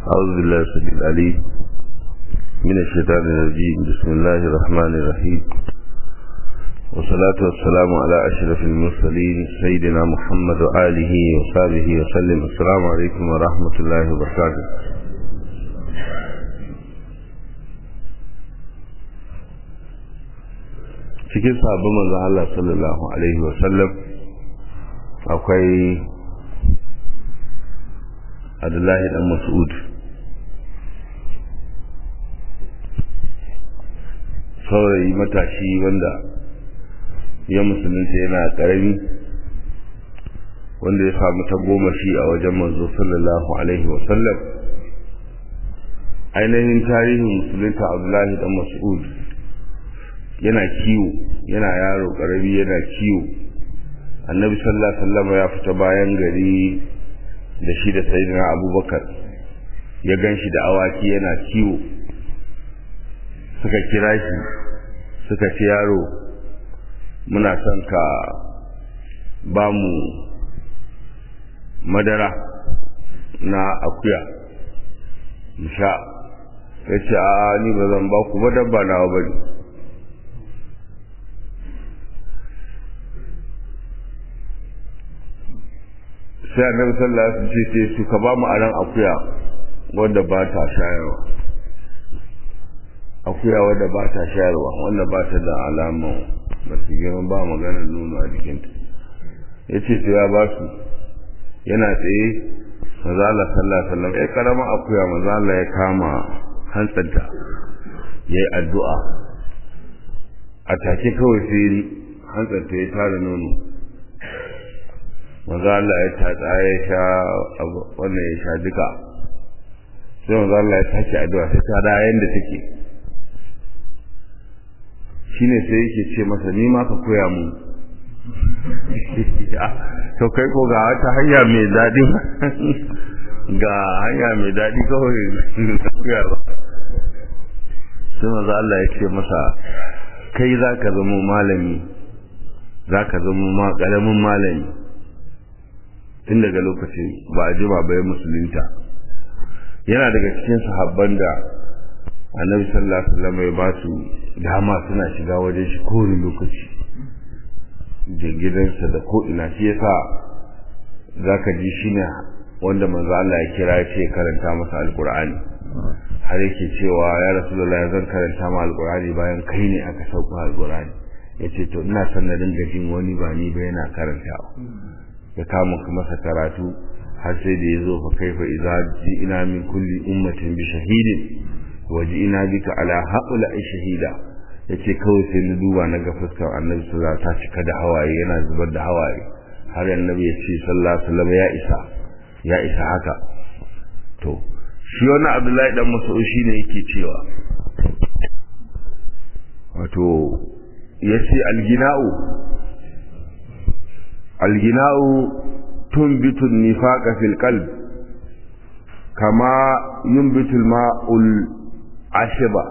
أعوذ بالله السميع العليم من الشيطان الرجيم بسم الله الرحمن الرحيم والصلاة والسلام على أشرف المرسلين سيدنا محمد وآله وصحبه وسلم السلام عليكم ورحمة الله وبركاته cikin sabon manzon Allah sallallahu alaihi wasallam akwai Abdullahi dan Mas'ud saurayi matashi wanda ya musulunta yana karami wanda ya samu ta goma shi a wajen manzo sallallahu alaihi wasallam ainihin tarihin musulunta Abdullahi dan Mas'ud yana kiwo yana yaro karami yana kiwo annabi sallallahu alaihi wasallam ya fita bayan gari da shi da sayyidina abubakar ya ganshi da awaki yana kiwo suka kira shi suka ce yaro muna son ka ba mu madara na akuya sha ya ce a ni ba zan ba ku ba dabba nawa bane sai annabi sallallahu alaihi wasallam ce su ka ba mu aran akuya wanda ba ta shayarwa akuya wanda ba ta shayarwa wanda ba ta da alama ba su gama ba magana nono a jikinta ya ce to ya ba su yana tsaye maza Allah sallallahu alaihi wasallam ya karama akuya maza Allah ya kama hantsanta ya yi addu'a a take kawai sai hantsanta ya tara nono maza Allah ya tatsa ya sha wannan ya sha duka sai maza Allah ya sake addu'a sai ta da yanda take shine sai yake ce masa ni ma ka koya mu to kai ko ga wata hanya mai daɗi ga hanya mai daɗi kawai koya ba sai maza Allah ya ce masa kai za ka zama malami za ka zama ma ƙaramin malami tun daga lokacin ba a jima bai musulunta yana daga cikin sahabban da annabi sallallahu alaihi wasallam ya ba su dama suna shiga wajen shi kowane lokaci da gidansa da ko ina shi yasa zaka ji shine wanda manzo Allah ya kira ya ce karanta masa alqur'ani har yake cewa ya rasulullahi zan karanta ma alqur'ani bayan kai ne aka sauka alqur'ani yace to ina son na dinga jin wani ba ni ba yana karantawa ya kama masa karatu har sai da ya zo fa kaifa idza ina min kulli ummatin bi shahidin waje ina bika ala haula shahida yace kawai sai na duba na ga fuskar annabi sallallahu ta cika da hawaye yana zubar da hawaye har annabi ya ce sallallahu alaihi wasallam ya isa ya isa haka to shi wannan abdullahi dan mas'ud shine yake cewa wato yace algina'u algina'u tunbitu nifaqa fil qalb kama yunbitu al-ma'ul ashiba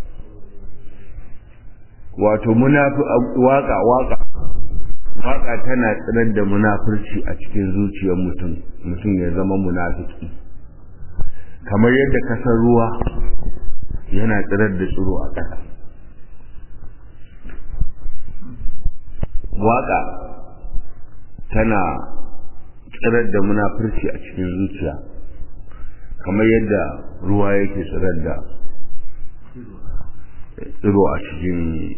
wato munafi waka waka waka tana tsirar da munafurci a cikin zuciyar mutum mutum ya zama munafiki kamar yadda kasar ruwa yana tsirar da tsiro a ƙasa waka tana tsirar da munafurci a cikin zuciya kamar yadda ruwa yake tsirar da tsiro a cikin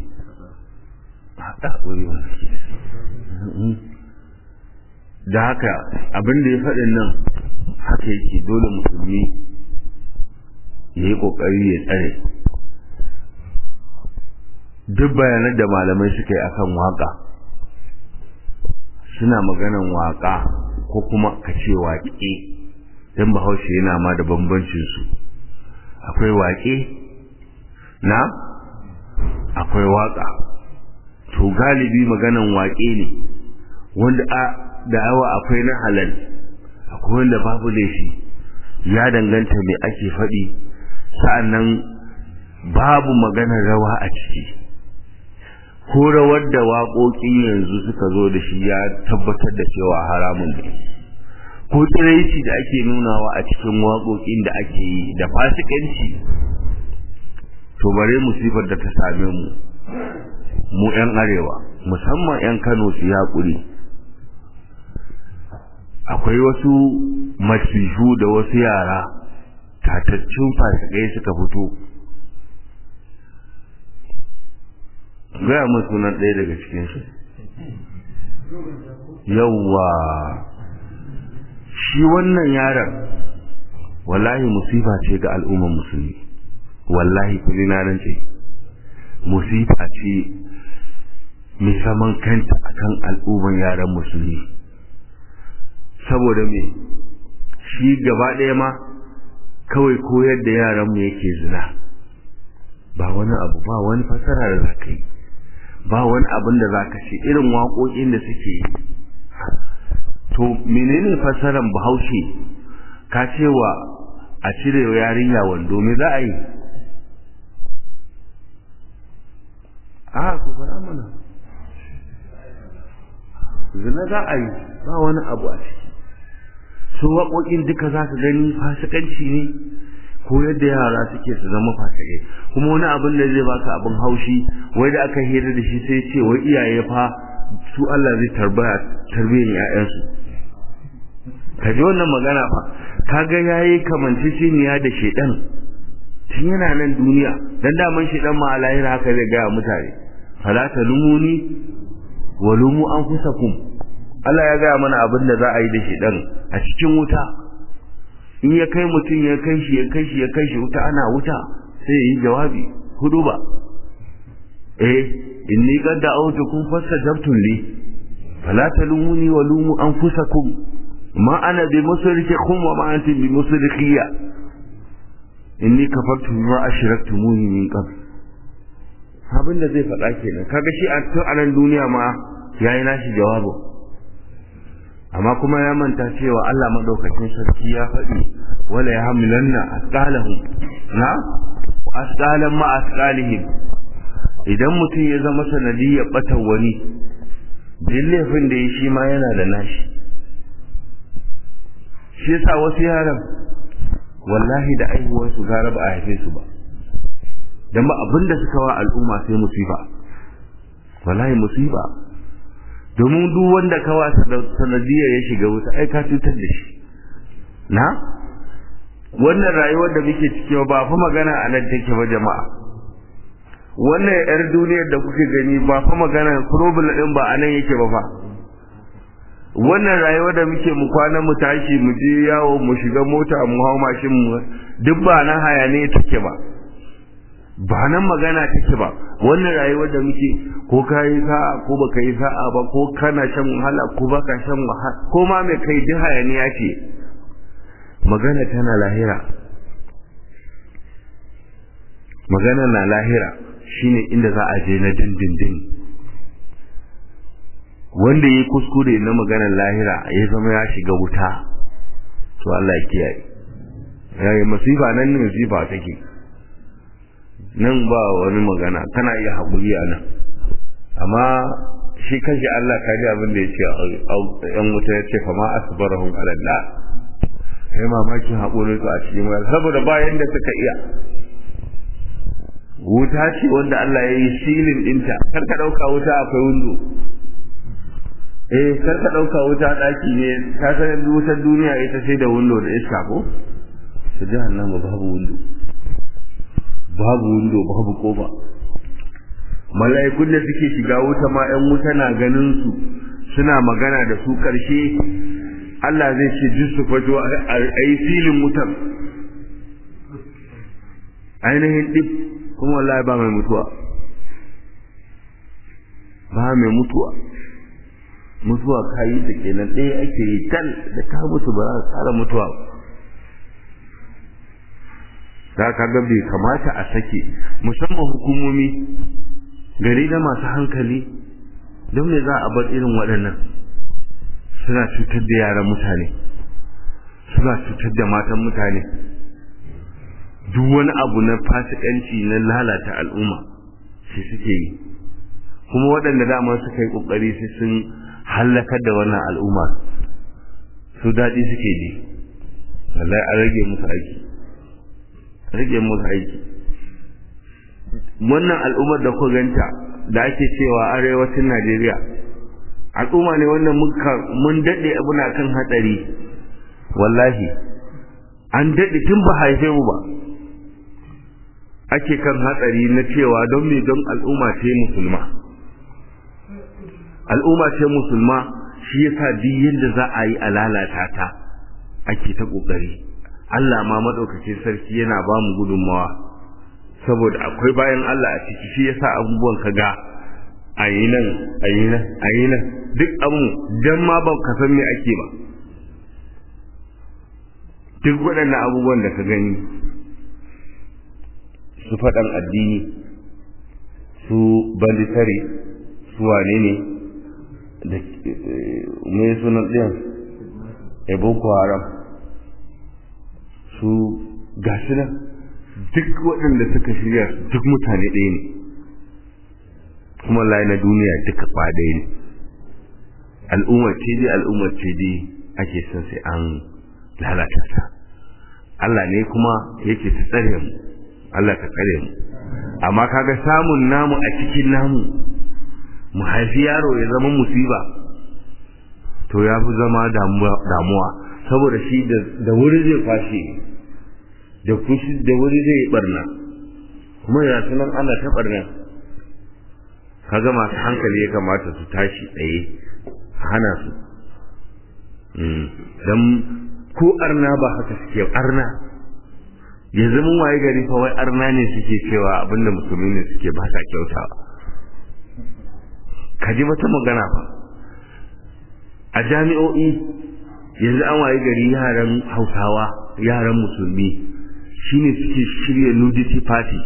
da haka abin da ya faɗin nan haka yake dole musulmi ya yi ƙoƙari ya tsare duk bayanan da malamai suka yi akan waƙa suna maganan waƙa ko kuma ka ce waƙe don bahaushe yana ma da bambancinsu akwai waƙe na akwai waƙa to galibi maganan waƙe ne wanda a da yawa akwai na halal akwai wanda babu laifi ya danganta mai ake faɗi sa'annan babu maganar rawa a ciki ko rawar da waƙoƙin yanzu suka zo da shi ya tabbatar da cewa haramun ne ko tsiraici da ake nunawa a cikin waƙoƙin da ake yi da fasikanci to bare musifar da ta same mu mu 'yan arewa musamman 'yan kano su haƙuri akwai wasu masifu da wasu yara tataccen fasikai suka fito gaya mun sunan ɗaya daga cikinsu yawwa shi wannan yaron wallahi musifa ce ga al'ummar musulmi wallahi kuli na nan ce musifa ce mai saman kanta akan al'ummar yaran musulmi saboda me shi gaba ɗaya ma kawai koyar da yaran mu yake zina ba wani abu ba wani fasara da zaka yi ba wani abin da zaka ce irin waƙoƙin da suke yi to menene fasaran bahaushe ka cewa a cire yarinya wando me za a yi a ku fara mana zina za a yi ba wani abu a ciki su waƙoƙin duka za ka gani fasikanci ne ko yadda yara suke su zama fasikai kuma wani abin da zai baka abin haushi wai da aka hira da shi sai ce wai iyaye fa su Allah zai tarbaya tarbiyyar ƴaƴansu ka ji wannan magana fa kaga yayi kamanceceniya da shedan tun yana nan duniya dan daman shedan ma a lahira haka zai gaya mutane fala talumuni wa lumu anfusakum Allah ya gaya mana abin da za a yi da shedan a cikin wuta in ya kai mutum ya kai shi ya kai shi ya kai shi wuta ana wuta sai ya yi jawabi hudu ba eh inni qad da'awtukum fastajabtum li fala talumuni wa lumu anfusakum ma ana bi musrikikum wa ma antum bi musrikiyya inni kafartu bima ashraktumuni min qabl abin da zai faɗa kenan kaga shi a tun anan duniya ma yayi nashi jawabu amma kuma ya manta cewa Allah madaukakin sarki ya faɗi wala yahmilanna asqalahum na asqalan ma asqalihim idan mutum ya zama sanadiyyar batan wani din laifin da ya shi ma yana da nashi shi yasa wasu yaran wallahi da aihuwar su gara ba a haife su ba dan ba abinda suka wa al'umma sai musiba wallahi musiba domin duk wanda ka wa sanadiyar ya shiga wuta ai ka cutar da shi na wannan rayuwar da muke ciki ba fa magana a nan take ba jama'a wannan yar duniyar da kuke gani ba fa magana problem din ba a nan yake ba fa wannan rayuwar da muke mu kwana mu tashi mu je yawo mu shiga mota mu hau mashin mu duk ba nan hayane take ba ba nan magana take ba wannan rayuwar da muke ko ka yi sa'a ko baka yi sa'a ba ko kana shan wahala ko baka shan wahala ko ma mai kai duk hayaniya ce magana tana lahira magana na lahira shine inda za a je na dindindin wanda ya kuskure na maganar lahira ya zama ya shiga wuta to Allah ya kiyaye yayi masifa nan ne masifa take nan ba wani magana kana iya haƙuri a nan amma shi kanshi Allah ka ji abin da ya ce yan wuta ya ce fama asbarahum alallah sai mamakin haƙurin su a cikin wayar saboda bayan da suka iya wuta ce wanda Allah ya yi silin ɗinta kar ka ɗauka wuta akwai windo eh kar ka ɗauka wuta ɗaki ne ka san wutar duniya ita sai da windo da iska ko su jahannama babu windo babu windo babu kofa mala'ikun da suke shiga wuta ma 'yan wuta na ganin su suna magana da su ƙarshe Allah zai ce jin su fajo a yi filin wutar ainihin ɗif kuma wallahi ba mai mutuwa ba mai mutuwa mutuwa kayi da kenan ɗaya ake yi tal da ka mutu ba za ka tsara mutuwa ba za ka ga bai kamata a sake musamman hukumomi gari na masu hankali don me za a bar irin waɗannan suna cutar da yaran mutane suna cutar da matan mutane duk wani abu na fasikanci na lalata al'umma shi suke yi kuma waɗanda dama suka yi ƙoƙari sai sun hallakar da wannan al'umma su daɗi suke ji wallahi an rage musu aiki rage musu aiki wannan al'ummar da ku ganta da ake cewa arewacin Najeriya al'umma ne wannan muka mun dade muna kan hatsari wallahi an dade tun ba haife mu ba ake kan hatsari na cewa don me don al'umma ce musulma al'umma ce musulma shi yasa duk yadda za a yi a lalata ta ake ta kokari Allah ma madaukakin sarki yana ba mu gudunmawa saboda akwai bayan Allah a ciki shi yasa abubuwan ka ga ayi nan ayi nan ayi nan duk abun dan ma ba ka san me ake ba duk waɗannan abubuwan da ka gani su faɗan addini su banditare su wane ne da me sunan ɗin ya boko haram su gashi nan duk waɗanda suka shirya duk mutane ɗaya ne kuma layi na duniya duka kwa ɗaya ne al'ummar ce dai al'ummar ce dai ake son sai an lalata ta Allah ne kuma yake ta tsare mu Allah ka tsare mu amma kaga samun namu a cikin namu mu haifi yaro ya zama musiba to ya fi zama damuwa saboda shi da wuri zai kwashe da kushi da wuri zai yi barna kuma ya sunan ana ta barna kaga masu hankali ya kamata su tashi tsaye hana su don ko arna ba haka suke arna ya zama waye gari fa wai arna ne suke cewa abinda musulmi ne suke ba sa kyautawa ka ji wata magana fa a jami'o'i yanzu an waye gari yaran hausawa yaran musulmi shine suke shirya nudity party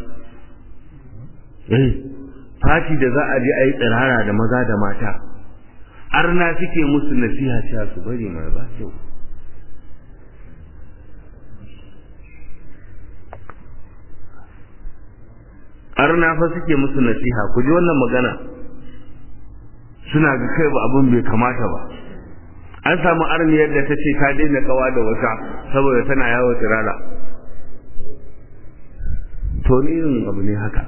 eh party da za a je a yi tsirara da maza da mata arna suke musu nasiha cewa su bari mai ba kyau arna fa suke musu nasiha ku ji wannan magana suna ga kai ba abin bai kamata ba an samu arniyar da ta ce ta daina kawa da wata saboda tana yawo tsirara to ni irin abu ne haka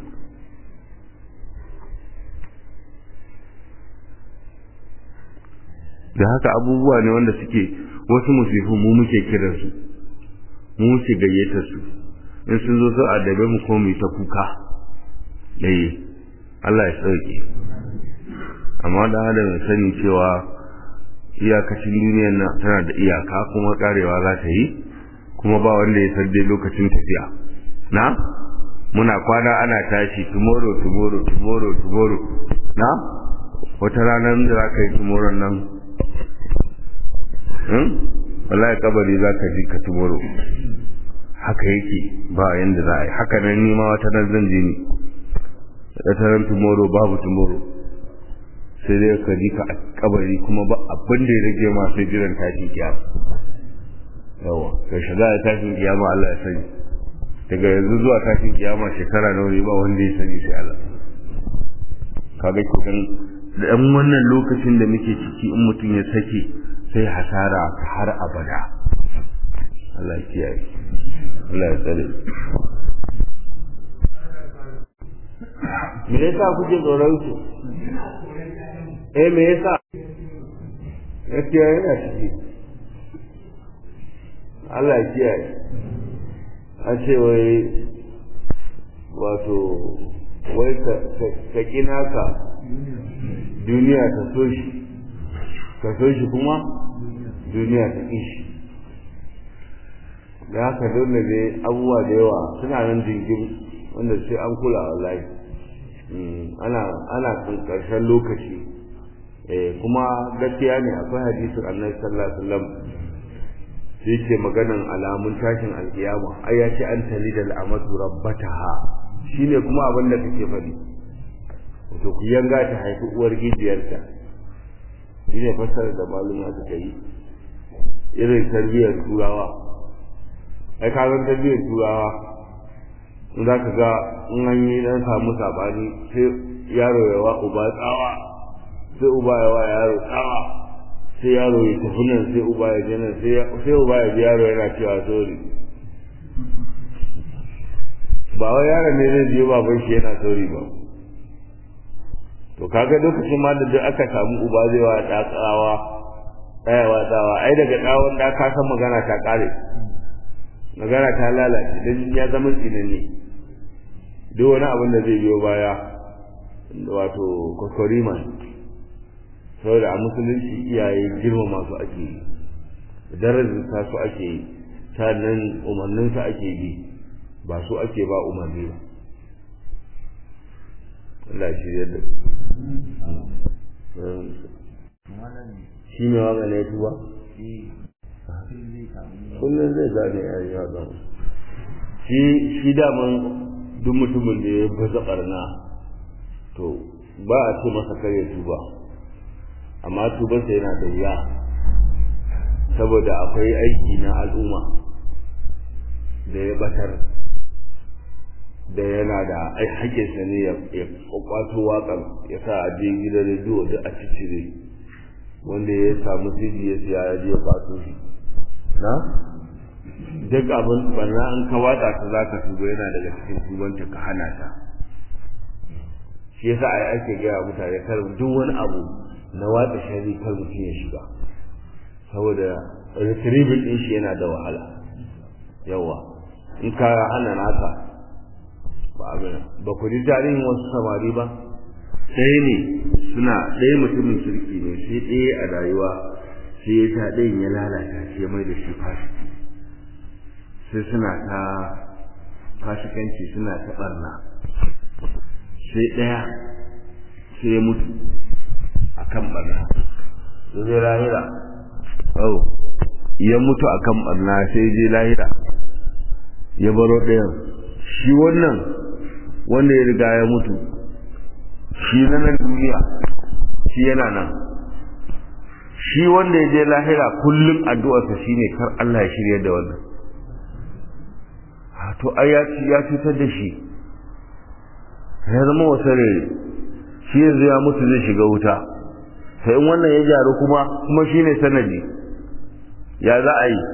da haka abubuwa ne wanda suke wasu musifu mu muke kiransu mu muke gayyatar su in sun zo su adabe mu ko mu ta kuka eh Allah ya sauke amma da adam ya sani cewa iyakacin duniyar nan tana da iyaka kuma karewa za ta yi kuma ba wanda ya san dai lokacin tafiya na muna kwana ana tashi tomorrow tomorrow tomorrow tomorrow na wata ranar da za ka yi tomorrow nan wallahi kabari za ka ji ka tomorrow haka yake ba yanda za a yi haka nan nima wata nan zan je ni wata ran tomorrow babu tomorrow sai dai ka ji ka a kabari kuma ba abin da ya rage ma sai jiran tashin kiyama yawa ka shiga da tashin kiyama Allah ya sani daga yanzu zuwa tashin kiyama shekara nawa ne ba wanda ya sani sai Allah kaga kidan da ɗan wannan lokacin da muke ciki in mutum ya sake sai hasara har abada Allah ya kiyaye Allah ya tsare me yasa kuke tsoron su eh me yasa gaskiya yana ciki Allah ya kiyaye a ce wai wato wai ka kina ka duniya ta so shi ka so shi kuma duniya ta ƙi shi da haka dole ne abubuwa da yawa suna nan jingin wanda sai an kula wallahi ana ana karshen lokaci kuma gaskiya ne akwai hadisin annabi sallallahu alaihi wasallam sai ce maganan alamun tashin alkiyama ai ya ce an tali da al'amatu rabbataha shine kuma abin da kake faɗi to ku yanga ta haifi uwar gijiyarta shine fassarar da maluma suka yi irin tarbiyyar turawa ai ka zan tarbiyyar turawa in za ka ga in an yi dan samu sabani sai yaro ya wa uba tsawa sai uba ya wa yaro tsawa sai yaro ya tafi nan sai uba ya je nan sai uba ya ji yaro yana cewa sorry ba wai yaron ne zai je baban shi yana sorry ba to kaga lokacin ma da duk aka samu uba zai wa da tsawa tsayawa tsawa ai daga tsawon da ka san magana ta kare magana ta lalace dan ya zama tsinanne duk wani abin da zai biyo baya wato kokoriman saboda a musulunci iyaye girmama su ake yi darajar su ake yi sannan umarnin su ake bi ba su ake ba umarni ba Allah shi yadda shi ne wa gane tuba kullum zai gane ya yi haɗin shi shi daman duk mutumin da ya baza ɓarna to ba a ce masa kare tuba amma tubarsa yana da wuya saboda akwai aiki na al'umma da ya batar da yana da haƙƙinsa ne ya kwato waƙar ya sa a je gidan rediyo duk a cicire wanda ya samu siji ya siya ya je kwato shi na duk abin barna an ka watsa ta za ka tuba yana daga cikin tubanta ka hana ta shi yasa ai ake gaya mutane kar duk wani abu na watsa shari kar mutum ya shiga saboda retrieving din shi yana da wahala yawa in ka hana naka ba abin ba ku ji tarihin wasu samari ba ɗaya ne suna ɗaya mutumin kirki ne sai ɗaya a rayuwa sai ya ta ɗayan ya lalata shi ya mai da shi fasiki sai suna ta fasikanci suna ta ɓarna sai ɗaya sai ya mutu a kan ɓarna zai lahira oh ya mutu a kan ɓarna sai je lahira ya baro ɗayan shi wannan wanda ya riga ya mutu shi na nan duniya shi yana nan shi wanda ya je lahira kullum addu'arsa shine kar Allah ya shirya da wannan to ai ya ya cutar da shi ya zama wasa rere shi yanzu ya mutu zai shiga wuta sai in wannan ya gyaru kuma kuma shine sanadi ya za a yi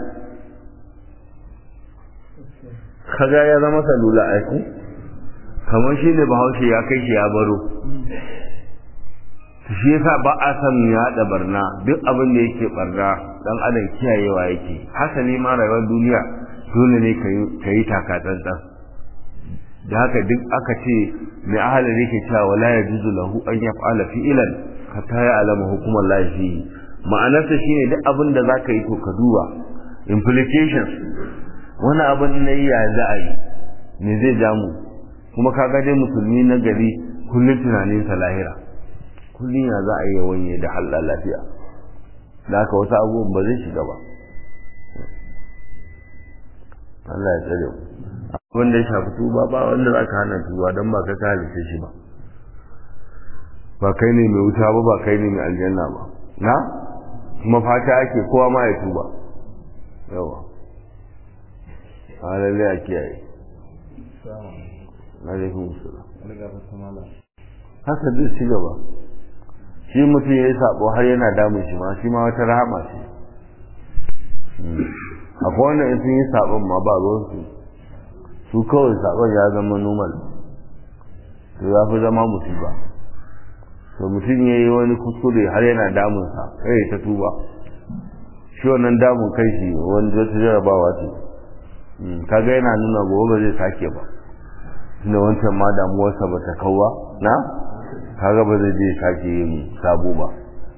kaga ya zama salula aiku kamar shi ne bahaushe ya kai shi ya baro shi yasa ba a san ya da barna duk abin da yake barna dan adam kiyayewa yake hasali ma rayuwar duniya dole ne ka yi takatsantsan da haka duk aka ce mai ahalar yake cewa wala ya juzu lahu an ya fa'ala fi'ilan hatta ya alama hukumar lafi ma'anarsa shine duk abin da zaka yi to ka duba implications wani abin na yi ya za a yi me zai ja mu kuma ka ga dai musulmi na gari kullum tunaninsa lahira kullum ya za a yi wanye da halal lafiya da haka wasu abubuwan ba zai shiga ba Allah ya tsare mu abin da ya shafi tuba ba wanda za ka hana tuba don ba ka ka halitta shi ba ba kai ne mai wuta ba ba kai ne mai aljanna ba na kuma fata ake kowa ma ya tuba yawa a lalle a kiyaye alaikum salam haka zai ci gaba shi mutum ya yi sabo har yana damun shi ma shi ma wata rahama ce akwai wanda in sun yi sabon ma ba ruwansu su kawai sabon ya zama normal to ya fi zama musiba to mutum ya yi wani kuskure har yana damunsa kai ta tuba shi wannan damun kai shi wani wata jarabawa ce kaga yana nuna gobe ba zai sake ba tunda wancan ma damuwarsa ba ta kawwa na kaga ba zai je sake yin sabo ba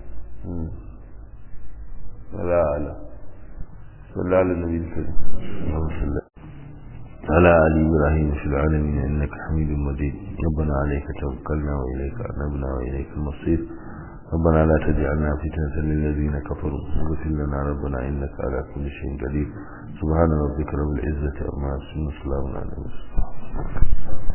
wala ala sallallahu alaihi wasallam على آل إبراهيم في العالمين إنك حميد مجيد ربنا عليك توكلنا وإليك أنبنا وإليك المصير ربنا لا تجعلنا فتنة للذين كفروا واغفر لنا ربنا إنك على كل شيء قدير سبحان ربك رب العزة عما يصفون وسلام على المرسلين